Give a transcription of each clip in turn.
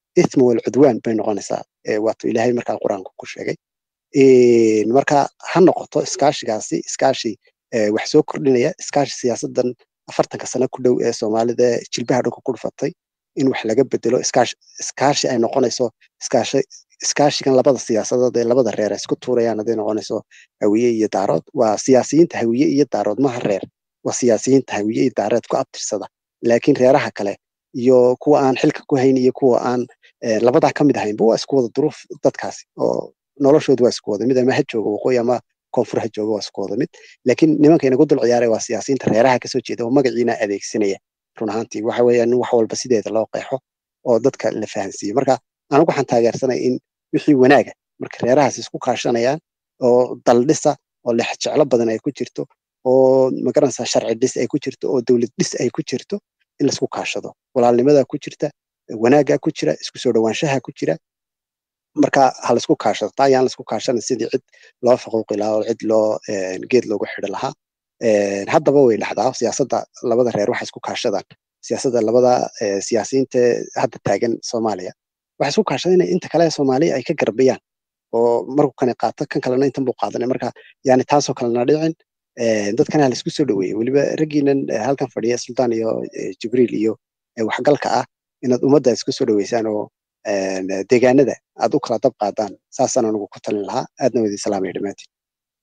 ithma walcudwaan bay noqonaysaa waatuu ilaahay markaa qur-aanka ku sheegay marka ha noqoto iskaashigaasi iskaashi wax soo kordhinaya iskaashi siyaasadan afartanka sano ku dhow ee soomaalida jilbaha dhulka ku dhufatay in wax laga bedelo iskaashi iskaashi ay noqonayso iskaashi iskaashigan labada siyaasadood ee labada reer ay isku tuurayaan hadday noqonayso hawiye iyo daarood waa siyaasiyiinta hawiye iyo daarood maha reer waa siyaasiyiinta hawiye iyo daareed ku abtirsada laakiin reeraha kale iyo kuwa aan xilka ku hayn iyo kuwa aan labadaa ka mid ahaynba waa isku wada duruuf dadkaasi oo noloshoodu waa isku wada mid ama ha jooga waqooyi ama koonfur ha jooga waa isku wada mid laakiin nimanka inagu dul ciyaaray waa siyaasiyiinta reeraha kasoo jeeda oo magaciina adeegsanaya run ahaantii waxa weeyaan wax walba sideeda loo qeexo oo dadka la fahansiiyo marka anigu waxaan taageersanay in wixii wanaaga marka reerahaas isku kaashanayaan oo daldhisa oo lex jeclo badan ay ku jirto oo magaranaysaa sharci dhis ay ku jirto oo dowlad dhis ay ku jirto in laisku kaashado walaalnimadaa ku jirta wanaaggaa ku jira isku soo dhowaanshaha ku jira marka ha laisku kaashado taa ayaan laisku kaashanin sidii cid loo faquuqi lahaa oo cid loo geed loogu xidhi lahaa haddaba way dhacdaa siyaasadda labada reer waxay isku kaashadaan siyaasadda labada siyaasiyiinta hadda taagan soomaaliya waxay isku kaashadaan inay inta kale soomaaliya ay ka garbiyaan oo markuu kani qaato kan kalena intan buu qaadanay marka yani taasoo kalena dhicin dadkana ha laisku soo dhaweeyey weliba raggiinan halkan fadhiya sultaan iyo jibriil iyo waxgalka ah inaad ummadda isku soo dhaweysaan oo deegaanada aad u kala dab qaadaan saasaan anugu ku talin lahaa aadna wadi salaamaya dhammaantiin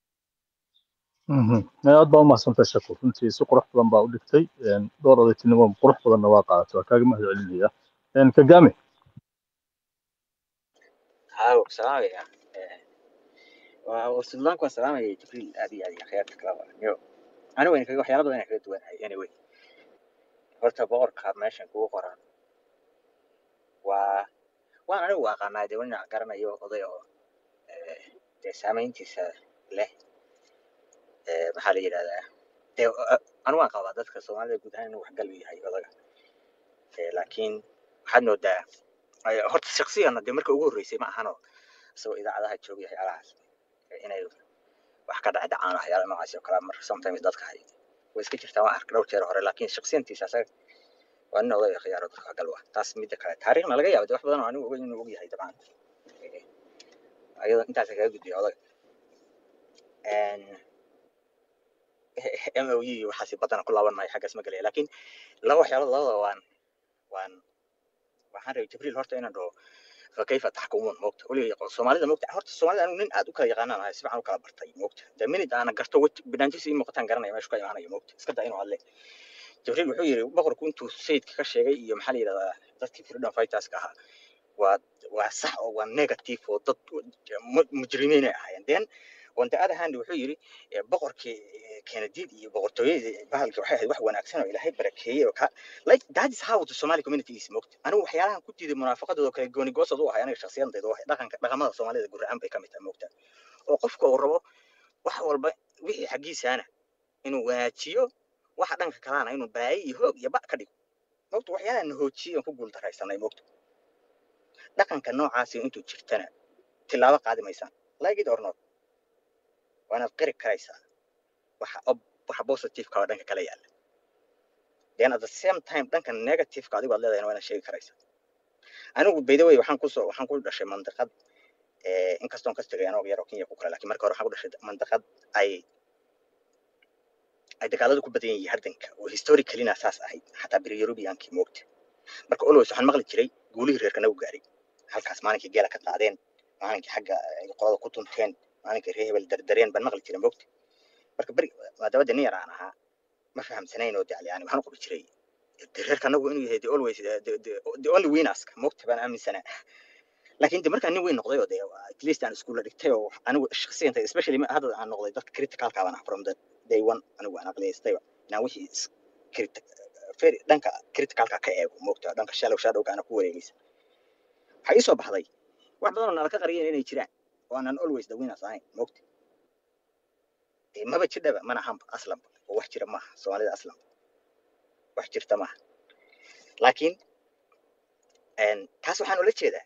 aad baa umahadsantay shako runtii si qurux badan baa u dhigtay dhowr odaytinimo qurux badanna waa qaadatay waa kaaga mahad celinaya kagame haw salaamaya suldaanku waan salaamaya jibriil aad iyo aad iyo khyaarta kalaba yo ani wayna kaga waxyaala badan kaga duwanahay anyway horta boqorka meeshan kugu qoran waa waan anigu aqaanaa dee wanac garanayo oday oo dee saamayntiisa leh maxaa la yidhahdaa dee anigu waan qabaa dadka soomaalida guud ahaan inuu waxgal u yahay odaga laakiin waxaad moodaa horta shaksiyana dee marka ugu horreysay ma ahano isagoo idaacadaha joogay waxyaalahaas inay wax ka dhac dhacaan waxyaala noocaas oo kale marka sometimes dadka hay way iska jirtaa waan arkay dhowr jeer hore laakiin shaksiyantiisa asaga waa nin oday khiyaaro dadka gal waa taas midda kale taariikhna laga yaabo de wax badan oo anigu ogeyn inuu og yahay dabcan ayadoo intaas kaga gudbiya odaga m o e waxaasi badana ku laaban maayo xaggaas ma gelaya laakiin laba waxyaalood labada waan waan waxaan rabay jibriil horta inaan dhaho fakayfa taxkumuun moogta weliga soomaalida moogta horta soomaalida anigu nin aad u kala yaqaanaan ahay si fiican u kala bartay moogta de minid aana garto banaantiisa ii muuqataan garanaya meeshu ka imaanayo moogta iska daa inuu hadle jibriil wuxuu yidhi boqorku intuu sayidka ka sheegay iyo maxaa la yidhahdaa dadkii freedom fighterska ahaa waa waa sax oo waa negative oo dad mujrimiin ay ahaayeen then on the other hand wuxuu yidhi boqorkii kenadiid iyo boqortooyadii bahalkii waxay ahayd wax wanaagsan oo ilaahay barakeeyey oo ka like that is how the somali community is moogta anigu waxyaalahan ku diiday munaafaqadooda kale gooni goosad u ahay aniga shakhsiyadayda waxay dhaqanka dhaqamada soomaalida gurracan bay ka mid tahay moogta oo qofka uu rabo wax walba wixii xaggiisaana inuu wanaajiyo waxa dhanka kalena inuu baayi iyo hoog iyo ba ka dhigo moogta waxyaalahan hoojiyo ku guul daraysanay moogta dhaqanka noocaasi intuu jirtana tilaabo qaadi maysaan like it or not waa inaad qiri karaysaa waxa waxa positiveka oo dhanka kala yaala then at the same time dhanka negativeka adigu aad leedahay waa inaad sheegi karaysaa anigu by the way waxaan kusoo waxaan ku dhashay mandiqad inkastoon kas tegay anoo yar oo kenya ku kale lakin marka hore waxaan ku dhashay mandiqad ay ay dagaaladu ku badan yihiin hardanka oo historicalina saas ahayd xataa beri eurubiyankii moogta marka always waxaan maqli jiray guulihii reerka nagu gaaray halkaas maalinkii geela ka qaadeen maalinkii xagga ay qolada ku tunteen maalinkii reer hebel dardareen baan maqli jiray moogta marka beri maadabada nin yar aan ahaa ma fahamsanayn oo dacli yani waxaan u qabi jiray de reerka anagu inuu yahay the always the only winnerska moogta baan aaminsanaa laakiin de markaan nin weyn noqday oo de at least aan iskuulla dhigtay oo anigu shakhsiyanta especially hadda aan noqday dadka criticalka baan ah from the day one anigu aan aqliyaystayba inaan wixii very dhanka criticalka ka eego moogta dhanka shallow shadowga ana ku wareegaysa waxaa ii soo baxday wax badan oo nala ka qariyeen inay jiraan oo aanan always the winners ahayn moogta maba jirdhaba mana ahanba aslanba oo wax jira maaha soomaalida aslanba wax jirta maaha laakiin taas waxaan ula jeedaa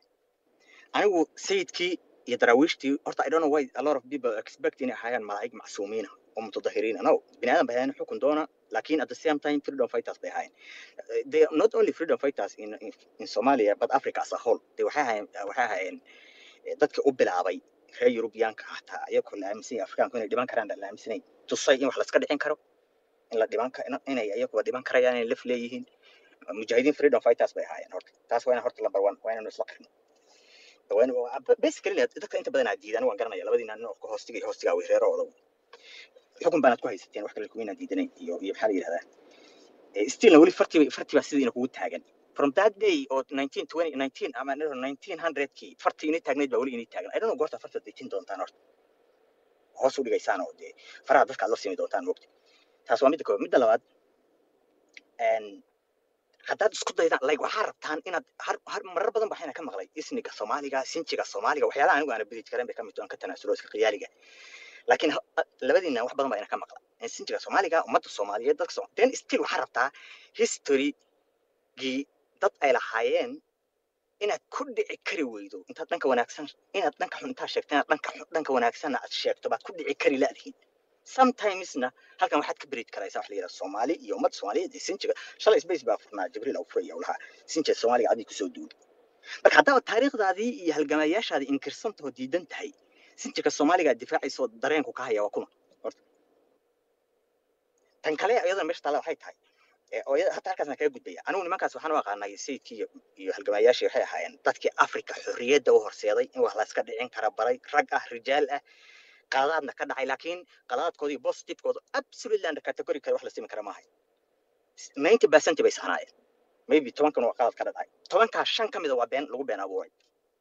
anigu sayidkii iyo daraawiishtii horta i don't know why a lot of people expect inay ahaayaan malaa'ig macsuumiina oo mutadahiriina no bini aadan bay ahaayeen xukun doona laakiin at the same time freedom fighters bay ahaayeen Eh, they are not only freedom fighters in, in, in Somalia but Africa as a whole they waxay ahaayeen waxay ahaayeen eh, dadka u bilaabay reer Yurubiyaanka hataa iyagoo la aaminsan yahay Afrikaanku inay dhiban karaan la aaminsanayn tusay in wax la iska dhicin karo in la dhiban ka in- inay iyaguba dhiban karayaan inay laf leeyihiin mujaahidiin freedom fighters bay ahaayeen horta taas waa inaan horta number one waa inaanu isla qirno waa in basically dadka inta badan aad diidaan waan garanaya labadiina nin oo ka hoostiga iyo hoostiga way reerahooda xukun baanaad ku haysateen wax kale kumiinaan diidanayn iyo iyo maxaa la yidhahdaa Eh, stillna weli farti farti baa sidiina kugu taagan from that day oo 1920 19 ama no, 1900kii farti inay taagnayd baa weli inay taagan i don't know goorta farta dejin doontaan horta hoos u dhigaysaan oo dee faraha dadka aad la simi doontaan mogta taas waa midda koowaad midda labaad een, haddaad isku daydaan like waxaa rabtaan inaad har har marar badan waxayna ka maqlay isniga soomaaliga sinjiga soomaaliga waxyaalaha anigu aana bridge karen bay ka mid tahay, aan ka tanaasulo iska qiyaaliga laakiin ha- a- labadiina wax badan baa ina ka maqla in sinjiga soomaaliga ummadda soomaaliyeed dadka Soom- then still waxaa rabtaa historygii dad ay lahaayeen inaad ku dhici kari weydo intaad dhanka wanaagsan inaad dhanka xun intaad sheegto inaad dhanka xun- dhanka wanaagsanna aad sheegto baad ku dhici kari laadihiin sometimesna halkan waxaad ka berid karaysaa wax la yidhaha soomaali iyo ummadda soomaaliyeed iyo sinjiga shalay space baa furnaa jibriil au furaya ulahaa sinjiga soomaaliga adii kusoo duuli marka haddaad taariikhdaadii iyo halgamayaashaadii inkirsantahoo diidan tahay sinjiga soomaaliga difaacaysa oo dareenku ka haya waa kuma horta tan kale iyadana meesha taalla waxay tahay ee, oo iyada- hata halkaasna kaga gudbaya anigu nimankaas waxaan u aqaanay sayidkii iyo, iyo halgamayaashii waxay ahaayeen dadkii afrika xorriyadda u horseeday in wax la iska dhicin kara baray rag ah rijaal ah qaladaadna ka dhacay laakiin qaladaadkoodii positivekooda absolutely under category kale wax la simi kara maahay ninety percent bay saxnaayeen maybe tobankan waa qalad ka dhacay tobankaa shan ka mida waa been lagu been abuuray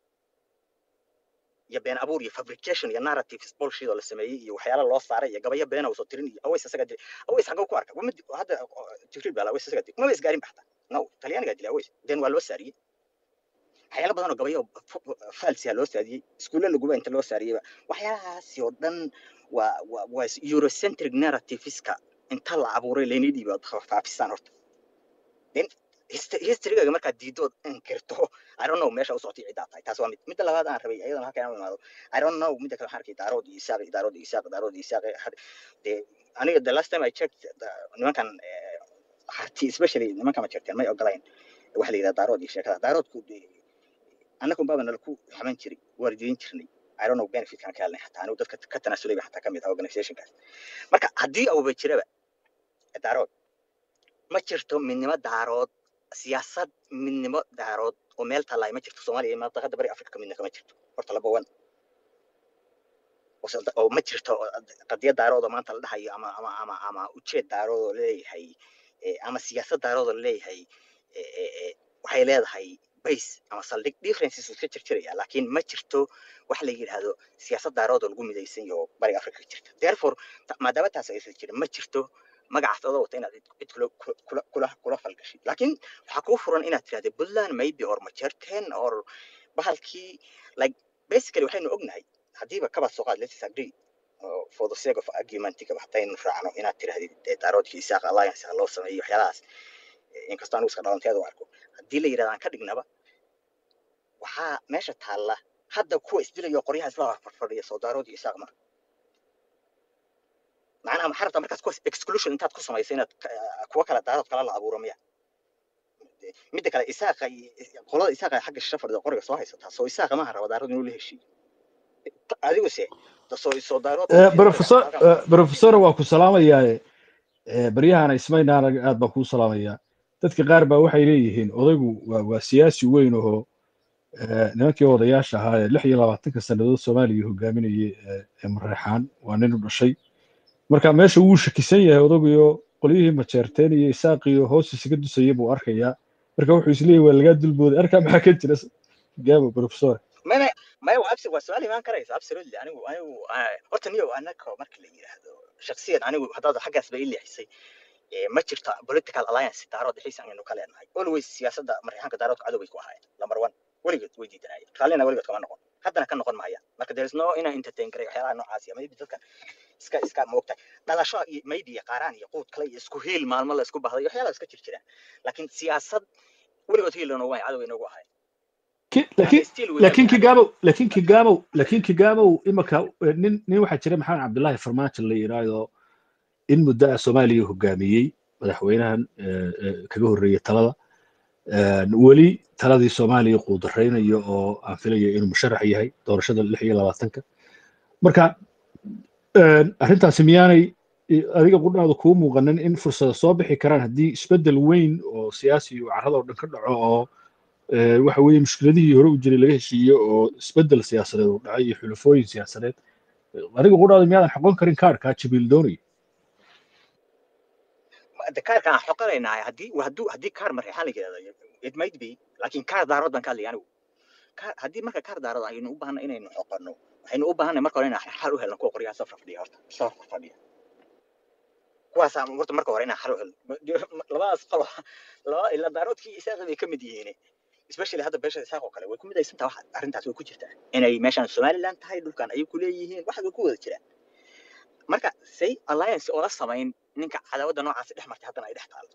iyo been abuur iyo fabrication iyo narratives bullshit oo la sameeyey iyo waxyaala loo saaray iyo gabayo beena uu soo tirin iyo aways isaga dilay aways xagga ku arka wama di- hadda oo, jibriil baa la aways isaga dilay maba isgaarin baxta no talyaanigaa dilay aways den waa loo saariyey waxyaala badan oo gabayo falsiya loo saariyey iskuulla laguba inta loo saariyeyba waxyaalahaasi oo dhan waa waa waa eurocentric narrativeska inta la abuuray laynii dhiiba faafisaan horta then hist- historygaga markaad diidood inkirto i don't know meesha u socotay ciddaa tahay taas waa mid midda labaad aan rabay iyadana halkan aan u imaado i don't know midda kale waxaan arkay daarood iyo isaaq iyo daarood iyo isaaq daarood iyo isaaq had- dee aniga the last time i checked the- nimankan eh, harti especially nimankan ma jirteen may ogolayn waxa la yidhaha daarood iyo sheekada daaroodku dee annagu baaba nala ku xaman jiray waardiyin jirnay i don't know benefitkan ka helnay xataa anigu dadka ka tanaasulay ba xataa ka mid ah organizationkaas marka haddii auba jiraba daarood ma jirto midnimo daarood siyaasad midnimo daarood oo meel tallaay ma jirto soomaaliya iyo mantaqada bari afrika midna kama jirto horta laba wan oo se- oo ma jirto oo qadiyad daarood oo maanta la dhahayo ama ama ama ama ujeed daarood oo leeyahay eh, ama siyaasad daarood oo leeyahay eh, eh, eh, waxay leedahay base ama saldhig differences wuu iska jirjiraya laakiin ma jirto wax la yidhaahdo siyaasad daarood oo lagu midaysan yaho bariga afrika ka jirta therefore ta- maadaama taas aysan jirin ma jirto magacaas adoo wata inaad cid cid kula kula kula kula falgashid laakiin waxaa kuu furan inaad tirahdo puntland maybe or majerten or bahalkii like basically waxaynu ognahay haddiiba kaba soo qaad let's agree uh, for the sake of argumentiga haddaynu raacno inaad tirahdid eh, daaroodkii isaaq alliance ha loo sameeyo waxyaalahaas eh, inkastoo anigu iska dhalanteeda u arko haddii la yidhahdo aan ka dhignaba waxaa meesha taalla hadda kuwa isdilayo qoryaha isla farfadhiya soo daaroodii isaaq ma macnaha maxaa rabtaa markaas kuwaas exclusion intaad ku samayso inaad ka- kuwa kale daarood kala la abuuro miya midda kale isaaqa iyo- qolada isaaqa ee xagga shisha fadhida qoriga soo haysataa soo isaaqa maaha raba daarood inuu la heshiiyo adigu se soo soo daarood Eh, professor eh, professor waa ku salaamayaa baryahana ismaynaan aad baan kuu salaamayaa dadka qaar baa waxay leeyihiin odaygu waa waa siyaasi weyn oo eh, nimankii odayaasha ahaa ee lix iyo labaatanka sannadood soomaaliya hogaaminayay ee ee mareexaan waa nin u dhashay marka meesha wuu shakisan yahay odayguyo qolyihii majeerteen iyo isaaqiyo hoos isaga dusaya buu arkayaa marka wuxuu isleeyahy waa lagaa dulbooday arkaa maxaa ka jira gaabo professor maya maya waa absi waa su-aal imaan karaysa absolutely anigu anigu ah, horta niyo anaka marka la yidhaahdo shaksiyan anigu haddaad xaggaas ba ii leexisay eh, ma jirto political alliance daarood xiisan aynu ka leenahay always siyaasadda marixaanka daaroodka cadow bay ku ahaayeen number one weligood way diidanayeen raallina weligood kama noqon haddana ka noqon maayaan marka there is no inaa entertain garay waxyaalaha noocaas iyo maybe dadkan iska iska moogta dhalasho iyo maybe iyo qaaraan iyo quud kale iyo isku hiil maalmo la isku bahday waxyaalaha iska jir jiraan laakiin siyaasad weligood hiil loo waay cadow inoogu ahayn Ki- and laakiin still we laakiin have kigamow laakiin kigamow laakiin kigamow imaka nin nin waxaa jira maxamed cabdullaahi farmaajo la yidhaahdo in muddo ah soomaaliya hogaamiyey madaxweynahan eh, eh, kaga horreeyey talada Een, weli taladii soomaaliya quudaraynayo oo aan filayo inuu musharax yahay doorashada lix iyo labaatanka marka een, arrintaasi miyaanay i- adiga qudhaada kuu muuqanin in fursada soo bixi karaan haddii isbeddel weyn oo siyaasi oo carrada oo dhan ka dhaco oo eh, waxa weeye mushkiladihii hore u jiray laga heshiiyo oo isbeddel siyaasadeed uu dhacay iyo xulafooyin siyaasadeed adiga qudhaada miyaadan xoqon karin kaarkaa jibriil doonaya de kaarkan aan xoqanaynaa haddii hadduu haddii kaar mareexaan la yidhahdo it might be laakiin kaar daarood baan ka hadlaya anigu kaar haddii marka kaar daarood aynu u baahna inaynu xoqanno waxaynu u baahanay marka hore inaan xal u helno kuwa qoryaha safra fadhiya horta safra fadhiya kuwaasaa horta marka hore inaan xal u helno labadaas qolo laba ila daaroodkii isaaqi bay ka mid yihiin especially hadda beesha isaaq oo kale way ku midaysantaa wax arrintaas way ku jirtaa inay meeshaan somaliland tahay dhulkan ayay ku leeyihiin wax way ku wada jiraan marka say alliance oo la samayn ninka cadaawadda noocaasi dhex martay haddana ay dhex taalo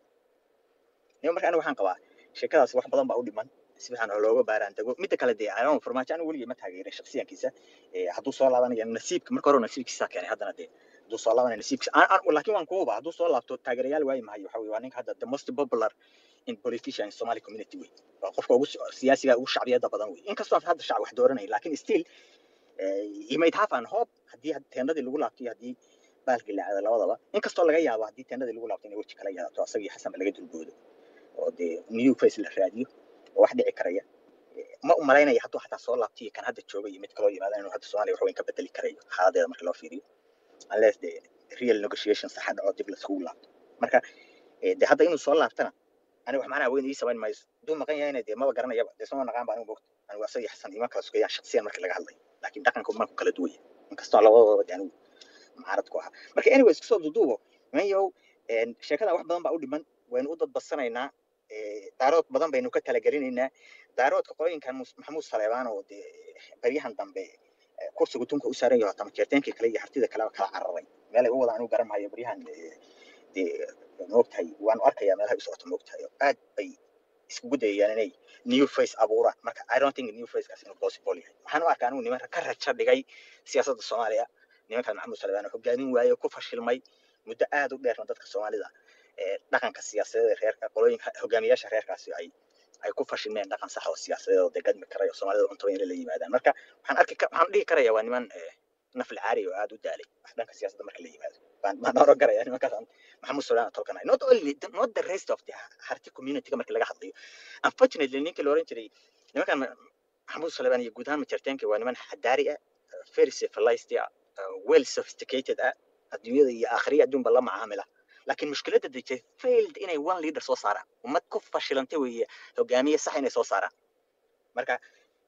nima marka aniga waxaan qabaa sheekadaas wax badan baa u dhiman si fiican oo looga baaraan dego midda kale dee ayoon farmaajo anigu weligay ma taageerin shaksiyankiisa Eh, hadduu soo laabanayo nasiibka marka hore nasiibkiisa keenay haddana dee hadduu soo laabanayo nasiibkiisa Aan- aan- laakiin waan kuuba hadduu soo laabto taageerayaal waayi maayo waxa weye waa ninka hadda the most popular in politician in somali community wey waa qofka ugu so- siyaasiga ugu shacbiyada badan wey inkastoo aan hadda shacab wax dooranayn laakiin still eh, he might have an hope haddii had- teendadii lagu laabto iyo haddii baalkii la aado labadaba inkastoo laga yaabo haddii teendadii lagu laabto inay weji kala yeelato asagii xasanba laga dulboodo oo dee new face la raadiyo oo wax dhici karaya ma u malaynaya hadduu xataa soo laabtiyo kan hadda jooga iyo mid kaloo yimaada inuu hadda soomaaliya wax weyn ka bedeli karayo xaaladeeda marka loo fiiriyo unless the real negotiation saxa dhaco dib laiskugu laabto marka eh, dee hadda inuu soo laabtana aniga wax macnaha weyn ii samayn mayso hadduu maqan yahayna dee maba garanayaba dee soo naqaan ba anigu mogta anigu asagii xasan ima kala sugayaan shaksiyan marka laga hadlayo laakiin dhaqanka uma ku kala duwaya inkastoo labadooda dee anigu mucaarad ku ahaa marka anyways kusoo duduubo mayow sheekada wax badan baa u dhiman waynu u dadbadsanaynaa eh, daarood badan baynu ka talagelinaynaa daaroodka qooyinkan Mus- maxamuud saleebaan oo dee baryahan dambe eh, kursiga tunka u saaran yaho tama jeerteenkii kale iyo hartida kaleba kala cararay meelay u wadaan anigu garan maayo baryahan eh, dee moogtahay waanu arkayaa meelahay u socoto moogtahay oo aad bay iskugu dayayaan inay new face abuuraan marka i don't think new facekaas inuu possible yahay waxaan u arkaa anigu niman ka rajo dhigay siyaasadda soomaaliya nimankan maxamuud salebaan oo hogaamin waaye oo ku fashilmay muddo aad u dheerna dadka soomaalida ee dhaqanka siyaasadeed ee reerka qolooyinka hogaamiyaasha reerkaasi ay ay ku fashilmeen dhaqan sax oo siyaasadeed oo degadmi karayo soomaalida cuntaba inay la yimaadaan marka waxaan arki ka- waxaan dhihi karaya waa niman eh, nafli caari oo aad u daalay wax dhanka siyaasadda marka la yimaado baan baan oran karaya nimankaas aan maxamuud salebaan tolkanay not only the- not the rest of the harti community marka laga hadlayo unfortunately ninkii la oran jiray nimankan maxamuud salebaan iyo guud ahaan majarteenka waa niman xadaari ah very civilized ah uh, well sophisticated ah adduunyada iyo aakhiriya adduunba la macaamila laakiin mushkiladda dejay failed inay one leader soo saaraan ummad ku fashilantay weeye hogaamiye sax inay soo saaraan marka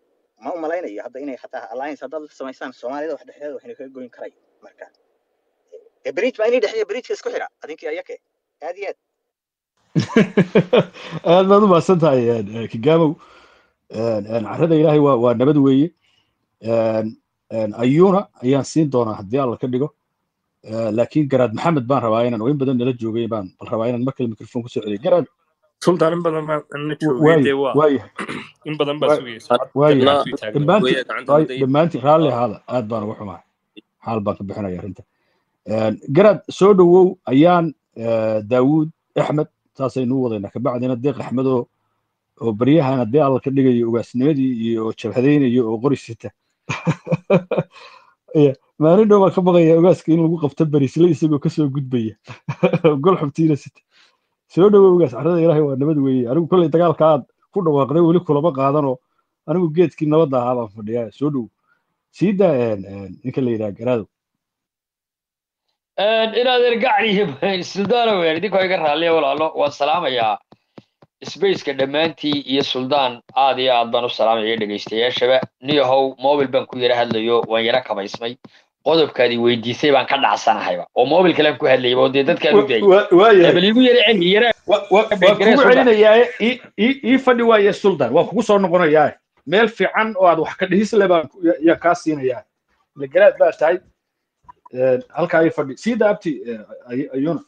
ma u malaynayo hadda inay xataa alliance haddaad la samaysaan soomaalida wax dhexdeeda waxayna kaga goyn karay marka dee bridge baa inay dhexeeya bridgeka isku xira adinkii ayake aad iyo aad aad baad u mahadsan tahay een, een, kigaamow Een, een, carrada ilaahay waa waa nabad weeye Een, een, ayuuna ayaan siin doonaa haddii alla ka dhigo Ee, laakiin garaad maxamed baan rabaa inaan oo in badan nala joogay baan bal rabaa inaan mar kale mikrofon kusoo celiyo garaad sultan in badan baa na joogay waaye dee waa waaye in badan baa waa- sugaysa cod waaye gacanta ii taagnaa dhammaantiin weya gacanta waaye hadday dhammaantiin raalli ahaada aad baan uga xumahay xaal baan ka bixinaya arrinta Een, garaad soo dhowow ayaan ee, daawuud axmed saasaynu u wadaynaa kabacdina deeq axmed oo oo baryahan haddii alla ka dhigayo ugaasnimadii iyo jabhadaynayo oo qori sita Ya, maalin dhow baan ka baqaya ogaaska in lagu qabto barisle isagoo kasoo gudbaya gol xubtiina sita soo dhowow ogaas carrada ilaahay waa nabad weeye anigu kolley dagaalka aad ku dhawaaqday weli kulama qaadanoo anigu geedkii nabadda ahaa baan fadhiyaa soo dhowow sii daa een, een, ninka la yidhaha garaadow inaad ergacni suldaana weyn idinkoo iga raalliya walaalo waan salaamayaa spaceka dhammaantii iyo suldaan aad iyo aad baan u salaamaya dhegaystayaashaba niyahow mobil baan ku yara hadlayo waan yara kabaysmay qodobkaadii weydiisay baan ka dhacsanahyba oo mobil kalean ku hadlayba oo dee dadkaan u daayay waayahay bal iigu yara celi yara wa- wa- waan garee kugu suldan celinayaa ii ii- ii fadhi waaye suldan waan kugu soo noqonayaa meel fiican oo aad wax ka dhihis le baan ku- ya- yaan kaa siinayaa ile garaad baa tahay Een, halkaa ii fadhi sii daabti ayuuna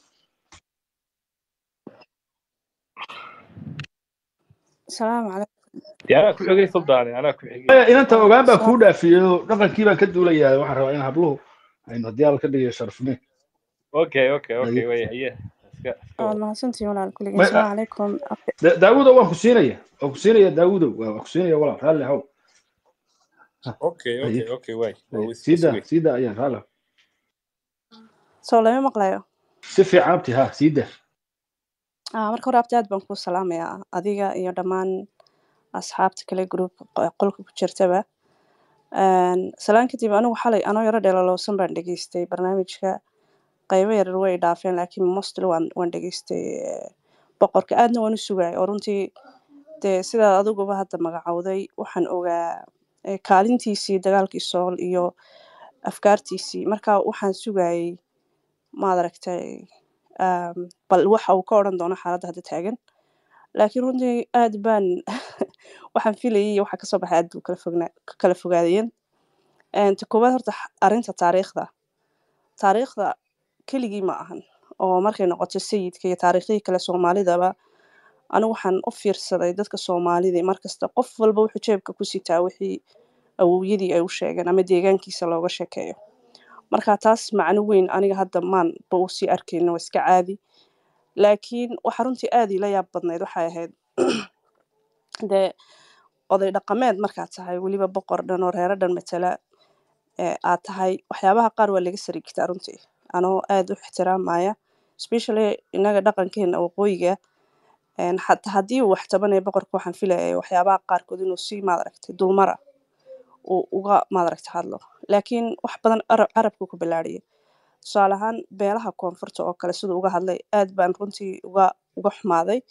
السلام عليكم dee anaa ku xigay suldaane anaa ku xigay Maya, inanta ogaan baa السلام kuu dhaafiyey oo dhaqankii baan ka duulayaa waxaan rabaa in habluhu aynu haddii alla ka dhigayo sharfne okay okay okay Haye. way haye iska iska waad wada mahadsantihiin walaal kulligeen Ma- asalaamu calaykum Da- daawudow waan ku siinaya waan ku siinaya daawudow waa waan ku siinaya walaal raalli haw Ha, okay haye okay okay way waa haye is sii is daa way sii daa ayaan raalli haw. soo lama maqlayo si fiican abti ha sii daa Ah, marka hore abti aad baan kuu salaamayaa adiga iyo dhammaan asxaabta kale group qolka ku jirtaba Een, salaan kadib anigu xalay anoo yaro dheelalowsan baan dhageystay barnaamijka qaybo yaryar way dhaafeen laakiin mostly waan waan dhageystay eh, boqorka aadna waan u sugayay oo runtii dee sidaad adiguba hadda magacowday waxaan ogaa eh, kaalintiisii dagaalkii sool iyo afkaartiisii marka waxaan sugayay maad aragtay um, bal waxa uu ka odhan doono xaaladda hadda taagan laakiin runtii aad baan waxaan filayay iyo waxa kasoo baxay aad buu kala fognaa kala fogaadayeen Een, ta koowaad horta x- arrinta taariikhda taariikhda keligii ma ahan oo markay noqoto sayidka iyo taariikhdii kale soomaalidaba anigu waxaan u fiirsaday dadka soomaalida markasta qof walba wuxuu jeebka ku sitaa wixii awowyadii ay u sheegeen ama deegaankiisa looga sheekeeyo marka taas macno weyn aniga hadda maan ba u sii arkayno waa iska caadi laakiin waxa runtii aad ila yaab badnayd waxay ahayd dee oday dhaqameed markaad tahay weliba boqor dhan oo reero dhan matala ee aad tahay waxyaabaha qaar waa laga sarigtaa runtii anoo aad u ixtiraamaya especially innaga dhaqankeena waqooyiga een, xataa haddii uu wax tabanaya boqorka waxaan filayay waxyaabaha qaarkood inuu si maadaragtay dulmara uu uga maadaragtay hadlo laakiin wax badan arab carabku ku bilaariyay tusaale ahaan beelaha koonfurta oo kale siduu uga hadlay aad baan runtii uga uga xumaaday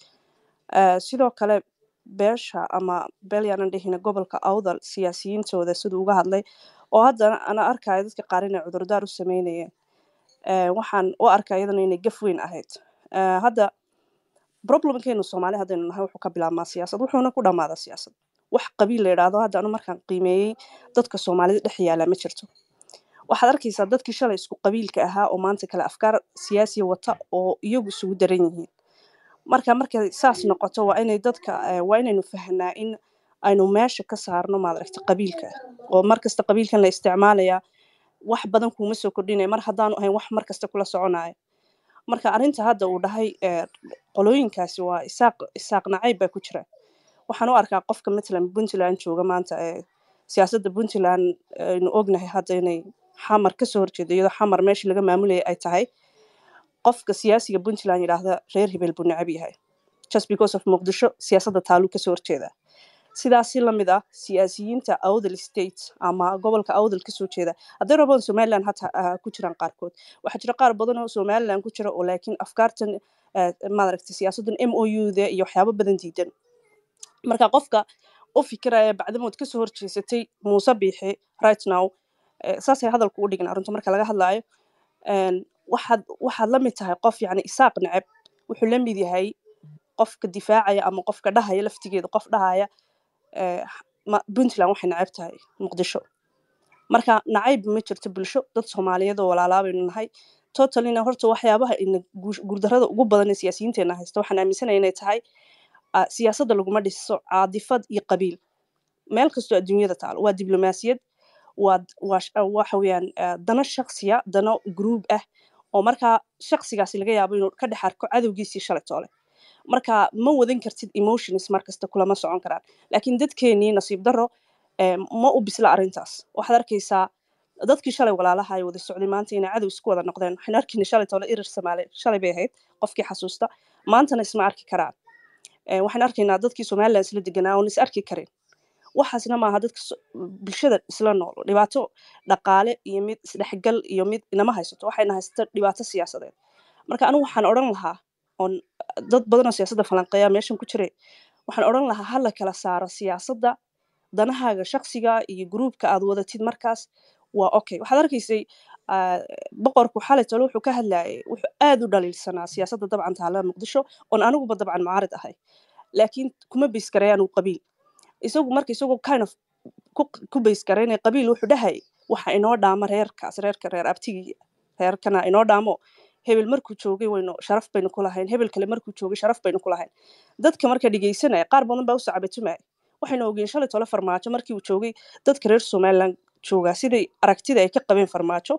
Eh, sidoo kale beesha ama beel yaanan dhihina gobolka awdal siyaasiyiintooda siduu uga hadlay oo haddana ana arkaya dadka qaar inay cudurdaar u sameynayeen Eh, waxaan u arkaa iyadana inay gaf weyn ahayd Eh, hadda problemkeenu soomaali haddaynu nahay wuxuu ka bilaabmaa siyaasad wuxuuna ku dhammaadaa siyaasad wax qabiil la yidhaahdo hadda anu markaan qiimeeyey dadka soomaalida dhex yaala ma jirto waxaad arkaysaa dadkii shalay isku qabiilka ahaa oo maanta kale afkaar siyaasiya wata oo iyagu isugu daran yihiin marka markay saas noqoto waa inay dadka eh, waa inaynu fahnaa in aynu meesha ka saarno maadaragta qabiilka oo markasta qabiilkan la isticmaalaya wax badan kuuma soo kordhinaya mar haddaanu ahayn wax markasta kula soconaya marka arrinta hadda uu dhahay eh, qolooyinkaasi waa isaaq isaaq nacayb baa ku jira waxaan u arkaa qofka matalan puntland jooga maanta ee siyaasadda puntland aynu ognahay hadda inay xamar kasoo horjeedo iyadoo xamar meeshii laga maamulayay ay tahay qofka siyaasiga puntland yidhaahda reer hebel buu necab yahay just because of muqdisho siyaasadda taaluu kasoo horjeeda sidaasi lamid ah siyaasiyiinta awdal state ama gobolka awdal kasoo jeeda hadday rabaan somaliland hata ah, ku jiraan qaarkood waxaa jira qaar badan oo somaliland ku jira oo laakiin afkaartan eh, maaragtay siyaasaddan m o u da iyo waxyaabo badan diidan marka qofka u fikiraya bacdamood kasoo horjeesatay muuse biixi right now eh, saasay hadalku u dhignaa runta marka laga hadlaayo een, waxaad waxaad la mid tahay qof yacni isaaq neceb wuxuu la mid yahay qofka difaacaya ama qofka dhahaya laftigeeda qof dhahaya eh, ma- puntland waxay neceb tahay muqdisho marka nacayb ma jirto bulsho dad soomaaliyeed oo walaalaa baynu nahay totalina horta waxyaabaha ina guush- guuldarrada ugu badan ee siyaasiyiinteena haysta waxaan aaminsanaya inay tahay ah, siyaasadda laguma dhiso caadifad iyo qabiil meel kastoo adduunyada taalo waa diblomaasiyad waa waa sh- ah, waxa weeyaan ah, dano shaksiya dano group ah oo markaa shaksigaasi laga yaabo inuu ka dhex arko cadowgiisii shalay toole marka ma wadan kartid emotions markasta kulama socon karaan laakiin dadkeenii nasiib daro eh, ma u bisla arrintaas waxaad arkaysaa dadkii shalay walaalaha ay wada socday maanta inay cadow isku wada noqdeen waxaan arkayna shalay toole irir soomaali shalay bay ahayd qofkii xasuusta maantana isma arki karaan Eh, waxaan arkaynaa dadkii somaliland isla deganaa oon is arki karin waxaasna maaha dadka so- bulshada isla nool dhibaato dhaqaale iyo mid isdhexgal iyo mid inama haysato waxayna haysato dhibaato siyaasadeed marka anigu waxaan odhan lahaa oon dad badanoo siyaasadda falanqeeya meeshan ku jiray waxaan odhan lahaa ha la kala saaro siyaasadda danahaaga shaksiga iyo gruubka aad wadatid markaas waa okay waxaad arkaysay ah, boqorku xalay tole wuxuu ka hadlayay wuxuu aad u dhaliilsanaa siyaasadda dabcan taala muqdisho oon aniguba dabcan mucaarid ahay laakiin kuma beysgarayaan uu qabiil isagu marka isagoo kind of ku ku beysgaraynaya qabiil wuxuu dhahay waxa inoo dhaama reerkaas reerka reer abtigii reerkana inoo dhaamo hebel markuu joogay waynu sharaf baynu ku lahayn hebel kale markuu joogay sharaf baynu ku lahayn dadka marka dhegeysanaya qaar badan baa u sacabatumaya waxaynu ogeen shalay tole farmaajo markii uu joogay dadka reer somaliland joogaa siday aragtida ay ka qabeen farmaajo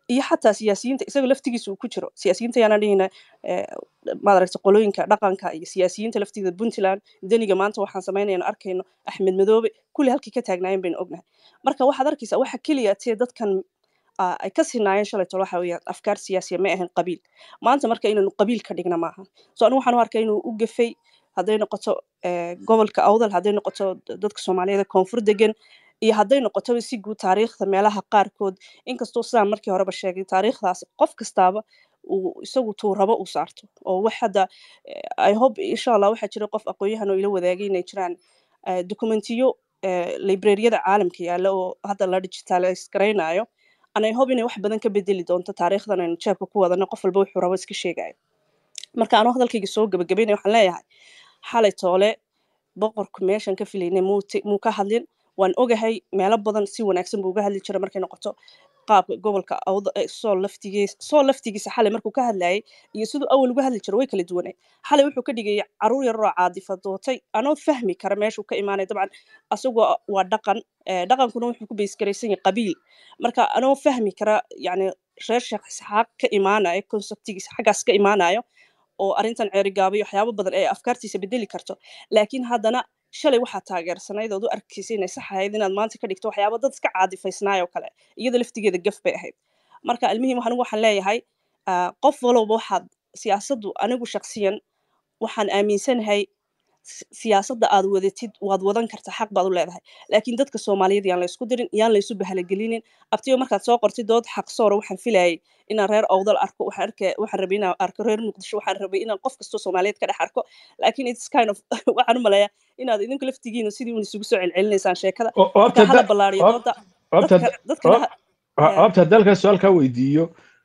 iyo xataa siyaasiyiinta isaga laftigiisa uu ku jiro siyaasiyiinta yaana dhihina maadaragta qolooyinka dhaqanka iyo siyaasiyiinta laftigeeda puntland deniga maanta waxaan samaynayno arkayno axmed madoobe kulli halkii ka taagnaayeen baynu ognahay marka waxaad arkaysaa waxa keliya tee dadkan ah, ay ka sinaayeen shalayto waxa weeyaan afkaar siyaasiya ma ahan qabiil maanta marka inaynu qabiil ka dhigna maaha so anigu waxaan u arkay inuu u gafay hadday noqoto eh, gobolka awdal hadday noqoto dadka soomaaliyeed ee koonfur degan iyo hadday noqotoba si guud taariikhda meelaha qaarkood inkastoo sidaan markii horeba sheegay taariikhdaas qof kastaaba uu isagu tuu rabo uu saarto oo wax hadda eh, i hope insha allah waxaa jira qof aqoon-yahan oo ila wadaagay inay jiraan eh, dokumentiyo eh, librariyada caalamka yaalla oo hadda la digitalize garaynayo and i hope inay wax badan ka bedeli doonto taariikhdan aynu jeebka ku wadano qof walba wuxuu rabo iska sheegayo marka anuu hadalkayga soo gabagabaynaya waxaan leeyahay xalay toole boqorku meeshan ka filaynay muu ti- muu ka hadlin waan ogahay meelo badan si wanaagsan buu uga hadli jiray markay noqoto qaabka gobolka awda eh, sool laftigiisa sool laftigiisa xalay markuu ka hadlayay iyo siduu awal uga hadli jiray way kala duwanay xalay wuxuu ka dhigayay caruur yar oo caadifadootay anoo fahmi kara meeshuu ka imaanay dabcan asagoo waa dhaqan eh, dhaqankuna wuxuu ku beysgaraysan yahay qabiil marka anoo fahmi kara yani reer sheekh isxaaq ka imaanayo konseptigiisa xaggaas ka imaanayo oo arrintan ceerigaabay waxyaabo badan ee afkaartiisa bedeli karto laakiin haddana shalay waxaa taageersanayd ood u arkaysa inay sax ahayd inaad maanta ka dhigto waxyaabo dad iska caadifaysnaayoo kale iyada laftigeeda gaf bay ahayd marka almuhim anigu waxaan leeyahay ah, qof walowba waxaad siyaasaddu anigu shaksiyan waxaan aaminsanahay si- siyaasadda aad wadatid waad wadan kartaa xaq baad u leedahay laakiin dadka soomaaliyeed yaan laysku dirin yaan laysu bahalagelinin abtiyo markaad soo qortid dood xaq soora waxaan filayay inaan reer awdal arko waxaan arka waxaan rabay inaan arko reer muqdisho waxaan rabay inaan qof kastoo soomaaliyeed ka dhex arko laakiin it's kind of waxaan u maleeyaa inaad idinku laftigiina sidii un isugu soo celcelinaysaan sheekada oo oo marka abta hala da- ballaariyo oo- dooda abta dadka dadkana ha oo- eh, abta haddii halkan su-aal kaa weydiiyo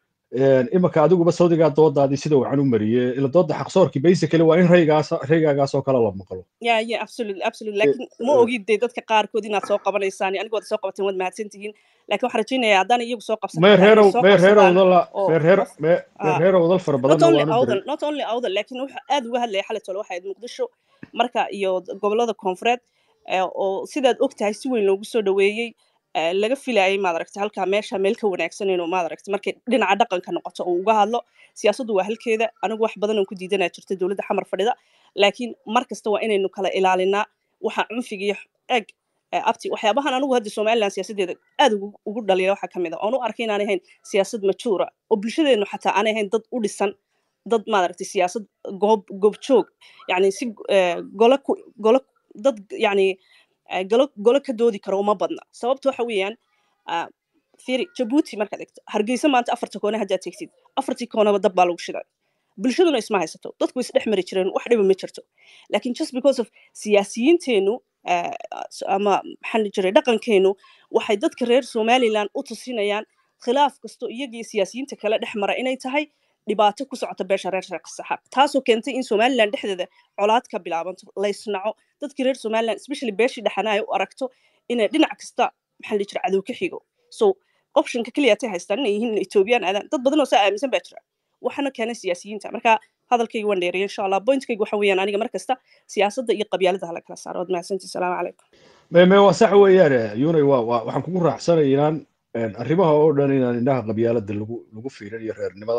imanka adiguba sawdigaa doodaadii sida wacan u mariyey ila dooda xaqsoorkii basically waa in raygaas raygaagaas oo kale la maqlo yeah yeah absolutely absolutely Eh, laakiin ma eh, ogid dee dadka qaarkood inaad soo qabanaysaan aniga waad soo qabateen waad mahadsan tihiin laakiin waxaan rajaynayaa haddaan iyagu soo qabsan mee xataa inay reerow soo mee reer qabsadaan awdala oo mee reer qof mee mee ah reer awdal fara not badanna only waanu diray awdal not only awdal laakiin wuxuu aad uga hadlaya xalay tole waxay ahayd muqdisho marka iyo gobolada koonfureed eh, oo sidaad ogtahay si weyn loogu soo dhaweeyey eh, laga filayay maad aragtay halkaa meesha meel ka wanaagsan inuu maad aragtay markay dhinaca dhaqanka noqoto uu uga hadlo siyaasaddu waa halkeeda anigu wax badan oon ku diidanaa jirta dowladda xamar fadhida laakiin mar kasta waa inaynu kala ilaalinaa waxa cunfiga iyo eg eh, abti waxyaabahan anigu hadda somaliland siyaasadeeda aad ugu ugu dhaliya waxaa ka mid a oon u arkay inaanay ahayn siyaasad majuura oo bulshadeenu xataa aanay ahayn dad u dhisan dad maaragtay siyaasad goob goobjoog yani si eh, golo ku golo dad yani eh, golo golo ka doodi karo uma badna sababta waxa weeyaan ah, fiiri jabuuti markaad egto hargeysa maanta afarta koone haddaad tegtid afartii koonaba dab baa lagu shiday bulshaduna isma haysato dadku is dhex mari jireen wax dhiba ma jirto laakiin just because of siyaasiyiinteenu eh, ama maxaa la jiray dhaqankeenu waxay dadka reer somaliland u tusinayaan khilaaf kasto iyagii siyaasiyiinta kale dhex mara inay tahay dhibaato ku socota beesha reer sheekh saxaaq taasoo keentay in somaliland dhexdeeda colaad ka bilaabanto laysnaco dadkii reer somaliland especially beeshii dhexana ay u aragto inay dhinac kasta maxaa la jira cadow ka xigo so optionka keliya tay haystaan inay yihiin in ethoobiyan aadaan dad badan oo saa aaminsan baa jira waxaana keenay siyaasiyiinta marka hadalkayga waan dheeriyay insha allah pointkayga waxa weeyaan aniga mar kasta siyaasadda iyo qabyaalada hala kala saaro waad mahadsantii salaamu calaykum mee mee waa sax weeyaan yunay waa waa waxaan kugu raacsanaya inaan een, arrimaha oo dhan inaan indhaha qabyaalada lagu lagu fiirin iyo reernimada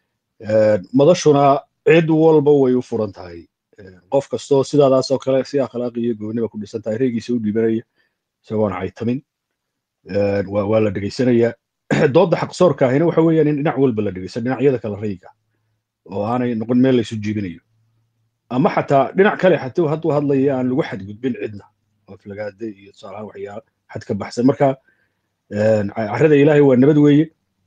Een, madashuna cid walba way u furan tahay Een, qof kastoo sidaadaas oo kale si akhlaaqi iyo gooniba ku dhisan tahay reegiisa u dhibanaya isagoon caytamin Een, waa waa la dhegaysanayaa dooda xaqsoorka ahina waxa weeyaan in dhinac walba la dhegeysan dhinacyada kale rayga oo aanay noqon meel laysu jiibinayo ama xataa dhinac kale xatuu hadduu hadlaya aan lagu xadgudbin cidna oo aflagaade iyo tusaalahaan waxyaala xad ka baxsan marka een, carrada ilaahay waa nabad weeye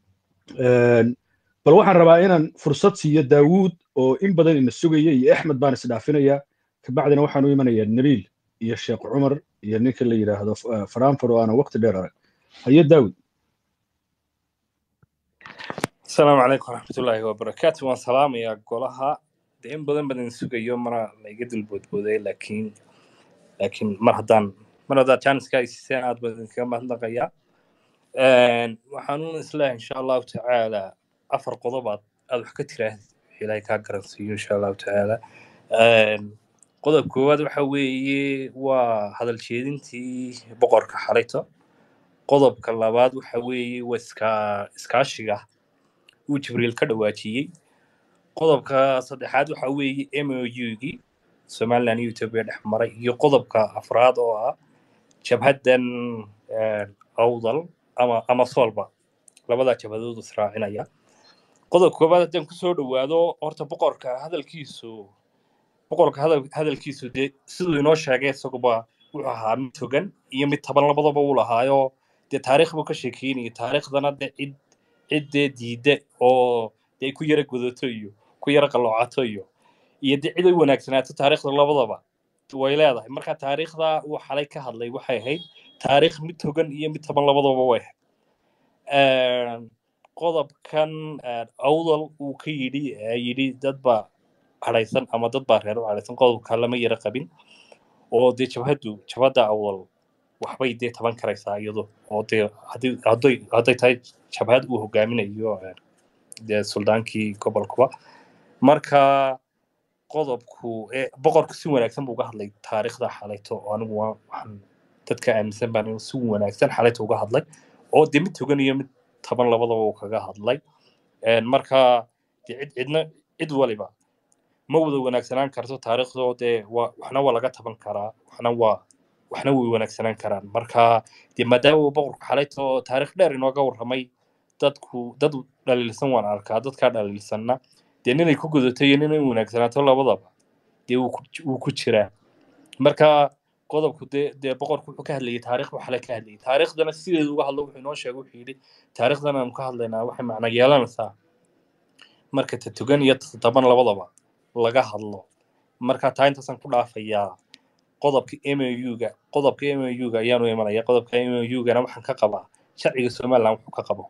Een, bal waxaan rabaa inaan fursad siiyo daawuud oo in badan ina sugaya iyo axmed baan isdhaafinayaa kabacdina waxaan u imanayaa nabiil iyo sheekh cumar iyo ninka la yidhaahdo eh, faraanfur oo aanan waqti dheer arag haye daawud asalaamu calaykum waraxmatullaahi wabarakaatu waan salaamayaa golaha de in badan badan sugayo mana laiga dulboodbooday laakiin laakiin mar haddaan mar haddaad janiska ay siiseen aad baan idinkaga mahadnaqayaa waxaanuun isleeyahay insha allahu tacaala afar qodob aad aad wax ka tiraahdi ilaahay kaa garansiiyo insha allahu tacaala qodob koowaad waxa weeye waa hadal jeedintii boqorka xalayto qodobka labaad waxa weeye waa iska iskaashiga uu jibriil ka dhawaajiyey qodobka saddexaad waxa weeye mougii somaliland iyo ethiopia dhex maray iyo qodobka afraad oo ah jabhaddan eh, awdal ama ama soolba labadaa jabhadood israacinaya qodobka koowaad haddaan kusoo dhawaado horta boqorka hadalkiisu boqorka hadal hadalkiisu dee siduu inoo sheegay isaguba wuxuu ahaa mid togan iyo mid taban labadaba uu lahaayo dee taariikh buu ka sheekeynaya taariikhdana dee cid cid dee diidda oo dee ku yara gudato iyo ku yara qaloocato iyo iyo dee cid ay wanaagsanaato taariikhda labadaba way leedahay marka taariikhda uu xalay ka hadlay waxay ahayd taariikh mid togan iyo mid taban labadaba way ahayd qodobkan eh, awdal uu ka yidhi ee yidhi dad baa hadhaysan ama dad baa reer u hadhaysan qodobka lama yara qabin oo dee jabhaddu jabhadda awdal waxbay dee taban karaysaa iyadu oo dee haddii hadday hadday tahay jabhad uu hogaaminayo eh, dee suldaankii gobolkuba marka qodobku eh, boqorku si wanaagsan buu uga hadlay taariikhda xalayto oo anigu waa- waxaan dadka aaminsan baan inuu si wanaagsan xalayto uga hadlay oo dee mid togan iyo mid taban labadaba uu kaga hadlay Een, marka dee cid cidna cid waliba ma wada wanaagsanaan karto taariikhdoo dee waa waxna waa laga taban karaa waxna waa waxna way wanaagsanaan karaan marka dee maadaama uu boqorku xalayto taariikh dheer inooga warramay dadku dad dhaliilsan waan arkaa dadkaa dhaliilsanna dee ninay ku gudato iyo ninay wanaagsanaato labadaba dee wuu ku wuu ku jiraa marka qodobku dee dee boqorku wuxuu ka hadlayay taariikh buu xalay ka hadlayay taariikhdana sideedu uga hadlo wuxuu inoo sheegay wuxuu yidhi taariikhdan aanu ka hadlaynaa waxay macno yeelanaysaa marka ta togan iyo ta taban labadaba laga hadlo marka taa intaasaan ku dhaafayaa qodobka MOU-ga qodobka MOU-ga ayaanu imanaya qodobka MOU-gana waxaan ka qabaa sharciga somaliland wuxuu ka qabo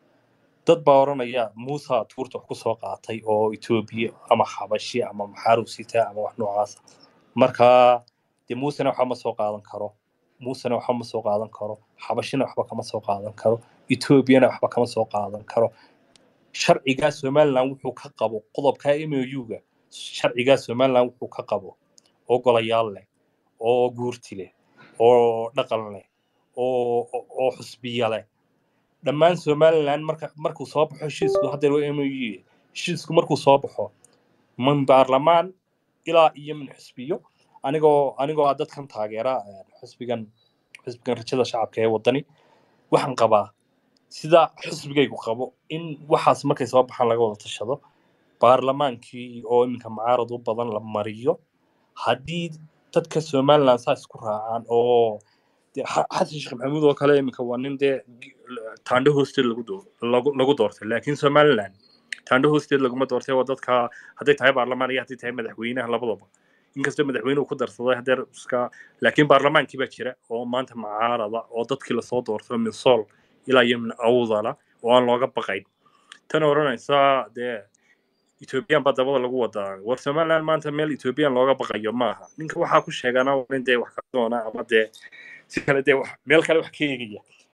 dad baa oranaya muusa tuurta wax ku soo qaatay oo etoobiya ama xabashi ama maxaaru sita ama wax noocaas marka dee muusena waxba ma soo qaadan karo muusena waxba ma soo qaadan karo xabashina waxba kama soo qaadan karo etoobiyana waxba kama soo qaadan karo sharcigaa somaliland wuxuu ka qabo qodobka MOU-ga sharcigaa somaliland wuxuu ka qabo oo golayaal leh oo guurti leh oo dhaqan leh oo oo oo xusbiya leh dhammaan somaliland marka markuu soo baxo heshiisku haddeer waa MOU heshiisku markuu soo baxo min baarlamaan ilaa iyo min xusbiyo anigoo anigoo ah dadkan taageera eh, xusbigan xusbigan rajada shacabka ee wadani waxaan qabaa sida xisbigaygu qabo in waxaas markay soo baxaan laga wada tashado baarlamaankii oo iminka mucaarad u badan la mariyo haddii dadka somaliland saa isku raacaan oo dee xa- xasan sheekh maxamuud oo kale iminka waa nin dee gi- taandho hoosteed lagu doo- lagu lagu doortay laakiin somaliland taandho hoosteed laguma doortay waa dadka hadday tahay baarlamaan iyo hadday tahay madaxweynaha labadaba inkastoo madaxweynuhu ku darsaday hadeer iska laakiin baarlamaankii baa jira oo maanta mucaarada oo dadkii lasoo doorto min sool ilaa iyo min awdala oo aan looga baqayn tan odhanaysa dee ethoobiyan baa dabada lagu wadaa war somaliland maanta meel ethoobiyan looga baqayo maaha ninka waxaa ku sheegana waa nin dee wax ka doona ama dee si kale dee wax meel kale wax ka eegaya